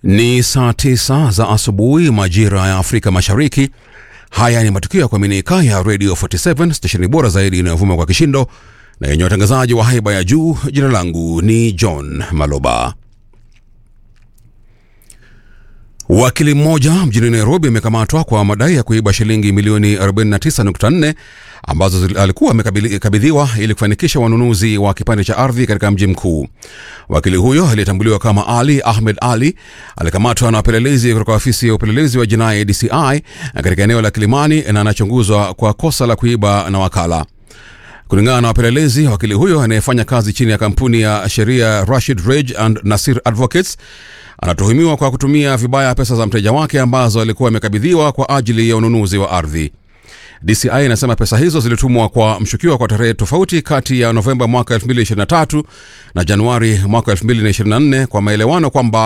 Ni saa tisa za asubuhi majira ya Afrika Mashariki. Haya ni matukio ya kuaminika ya Radio 47 stesheni bora zaidi inayovuma kwa kishindo na yenye watangazaji wa haiba ya juu. Jina langu ni John Maloba. Wakili mmoja mjini Nairobi amekamatwa kwa madai ya kuiba shilingi milioni 49.4 ambazo zil- alikuwa amekabidhiwa ili kufanikisha wanunuzi wa kipande cha ardhi katika mji mkuu. Wakili huyo aliyetambuliwa kama Ali Ahmed Ali alikamatwa na wapelelezi kutoka ofisi ya upelelezi wa jinai DCI katika eneo la Kilimani na anachunguzwa kwa kosa la kuiba na wakala. Kulingana na wapelelezi, wakili huyo anayefanya kazi chini ya kampuni ya sheria Rashid Rage and Nasir Advocates anatuhumiwa kwa kutumia vibaya pesa za mteja wake ambazo alikuwa amekabidhiwa kwa ajili ya ununuzi wa ardhi. DCI inasema pesa hizo zilitumwa kwa mshukiwa kwa tarehe tofauti kati ya Novemba mwaka 2023 na Januari mwaka 2024 kwa maelewano kwamba